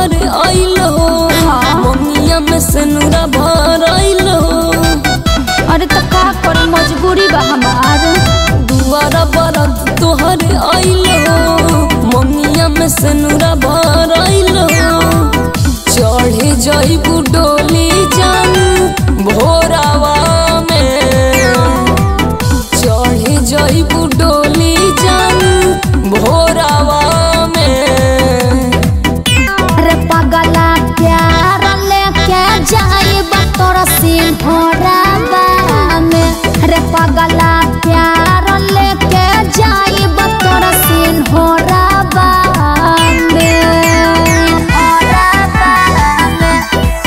तोहरे आइल हो ममिया में सनुरा भर आइल हो अरे तो का करे मजबूरी बा हमार दुआरा बरत तोहरे आइल हो ममिया में सनुरा भर आइल हो चढ़े जाइबू डोली जान भोरावा में चढ़े जाइबू डोली जान भोरावा में अरे पगला प्यार लेके जाई तोरा सिंहराबा में अरे पगला प्यार लेके जाई तोरा सिंहराबा में सिंहराबा में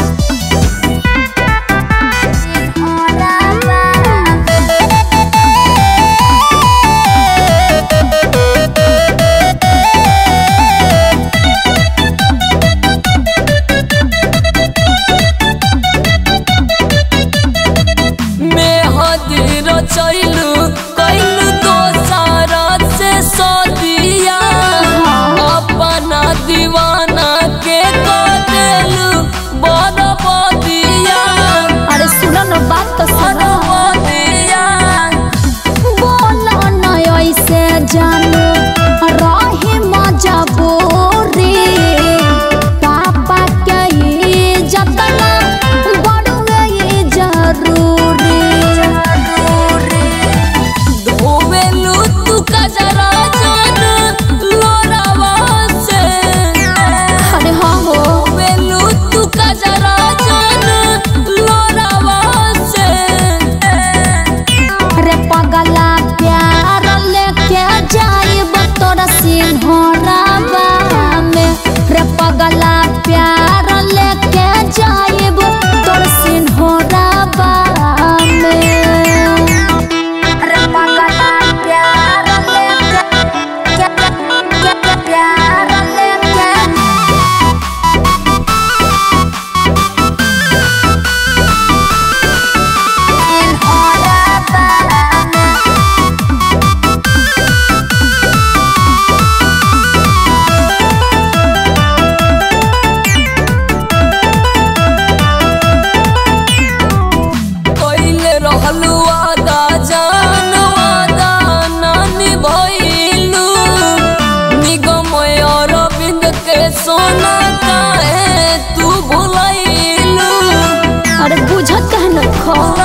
सिंहराबा मेहदी रचैलू कैलू दोसारा से सदिया अपना दीवाना के कदेलू बरबदिया अरे सुनो न बात तो सुनो बरबदिया बोलो न ऐसे जानू रही मजबूरी पापा के इज्जत ना बड़ुए ई जरूरी धोवेलू तू कजरा जान लोरावा से अरे हाँ हो धोवेलू तू कजरा जान लोरावा से रे पगला प्यार लेके जाइब तोरा सिंहराबा में रे पगला प्यार लेके जाइब तोरा सिंहराबा में रे पगला प्यार लेके प्यार लेके सिंहराबा में कइले रहलू वादा जान वादा नानी भइलू निगम अरविंद के सोना काहे तू भुलैलू अरे बुझत कहन खो